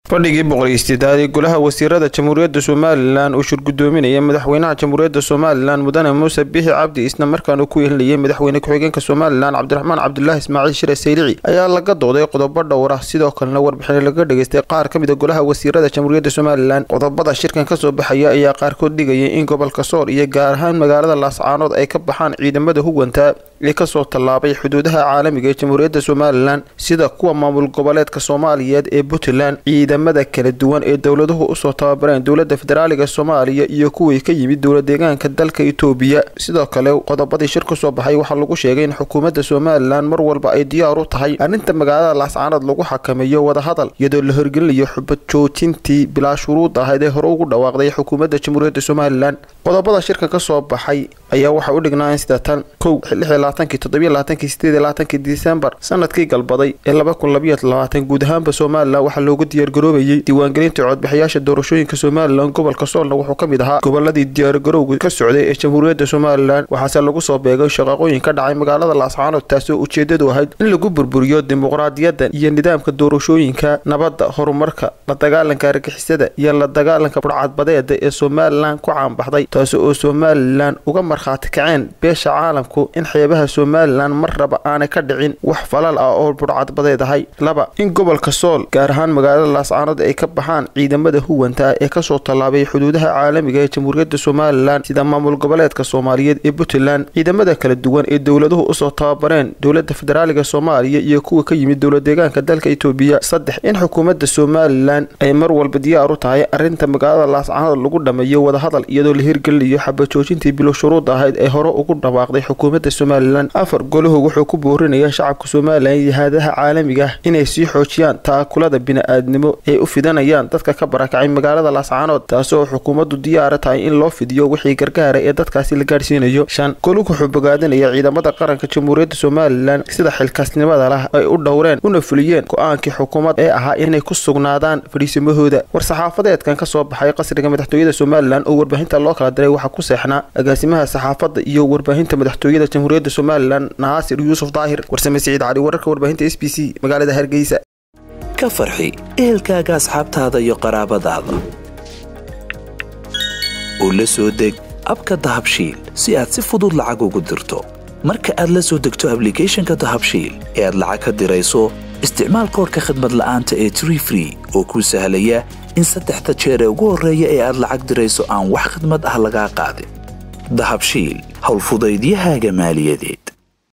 fadhigii boqoliystidaad ee golaha wasiirada jamhuuriyadda somalilan uu shirgudoominaya madaxweynaha jamhuuriyadda somalilan mudane muuse bixi cabdi isna markaana ku yeelinayay madaxweyne ku-xigeenka somalilan cabdiraxmaan cabdulaahi ismaaciil shire saylici ayaa laga dooday qodobo dhowr ah sidoo kalena warbixin laga dhageystay qaar ka mid a golaha wasiirada jamhuuriyadda somalilan qodobada shirkan kasoo baxaya ayaa qaarkood dhigayay in gobolka sool iyo gaar ahaan magaalada laascaanood ay ka baxaan ciidamada huganta ee kasoo tallaabay xuduudaha caalamiga ee jamhuuriyadda somalilan sida kuwa maamul goboleedka soomaaliyeed ee puntland ciidamada kala duwan ee dowladuhu usoo tababareen dowlada federaaliga soomaaliya iyo kuwii ka yimid dowla deegaanka dalka itoobiya sidoo kale qodobadii shir kasoo baxay waxaa lagu sheegay in xukuumadda somalilan mar walba ay diyaar u tahay arrinta magaalada laascaanood lagu xakameeyo wadahadal iyadoo la horgelinayo xubad joojintii bilaa shuruud ahayd ee hore ugu dhawaaqday xukuumadda jamhuuriyadda somalilan qodobada shirka kasoo baxay ayaa waxay u dhignaayeen sida tan kow disembar sanadkii galbaday ee guud ahaanba somalilan waxaa loogu diyaargaroobayay diiwaangelinta codbixiyaasha doorashooyinka somalilan gobolka soolna wuxuu ka mid ahaa goboladii diyaargarowga ka socday ee jamhuuriyadda somalilan waxaase lagu soo beegay shaqaaqooyin ka dhacay magaalada laascaanood taasoo ujeedadu ahayd in lagu burburiyo dimuqraadiyadda iyo nidaamka doorashooyinka nabadda horumarka la dagaalanka argixisada iyo la dagaalanka burcadbadeeda ee somalilan ku caanbaxday taasi oo somalilan uga markhaati kaceen beesha caalamku in xeebaha somalilan mar raba aanay ka dhicin wax falal ah oo burcadbadeed ahay laba in gobolka sool gaar ahaan magaalada laascaanood ay ka baxaan ciidamada huwanta ee kasoo tallaabay xuduudaha caalamiga ee jamhuuriyadda somalilan sida maamul goboleedka soomaaliyeed ee puntland ciidamada kala duwan ee dowladuhu usoo tababareen dowlada federaaliga soomaaliya iyo kuwa ka yimid dowla deegaanka dalka itoobiya saddex in xukuumadda somalilan ay mar walba diyaar u tahay arrinta magaalada laascaanood lagu dhameeyo wadahadal iyadoo la hirgelinayo xabajoojintii bilo shuruud ahayd ee hore ugu dhawaaqday xukuumadda somalilan afar golahu wuxuu ku boorinayaa shacabka somalilan iyo haadaha caalamiga ah inay sii xoojiyaan taakulada bini-aadnimo ay u fidanayaan dadka ka barakacay magaalada laascaanood taasoo xukuumaddu diyaara tahay in loo fidiyo wixii gargaara ee dadkaasi la gaadhsiinayo shan golug wuxuu bogaadinaya ciidamada qaranka jamhuuriyadda somalilan sida xilkaasnimada lah ay u dhowreen una fuliyeen go-aankii xukuumad ee ahaa inay ku sugnaadaan fadhiisimahooda war-saxaafadeedkan kasoo baxay qasriga madaxtooyada somalilan oo warbaahinta loo kala diray waxaa ku seexnaa agaasimaha saxaafadda iyo warbaahinta madaxtooyada jamhuuriyadda somalilan naasir yuusuf daahir warsame siciid cali wararka warbaahinta s b c magaalada hargeysa ka farxi ehelkaaga asxaabtaada iyo qaraabadaada oo la soo deg abka dahabshiil si aad si fudud lacag ugu dirto marka aad la soo degto ablicathonka dahabshiil ee aad lacag ka dirayso isticmaal koorka khadmad la'aanta ee tree free oo kuu sahlaya in saddexda jeer ee ugu horreeya ee aad lacag dirayso aan wax khadmad ah lagaa qaadin dahabshiil howlfudaydiyahaaga maaliyadeed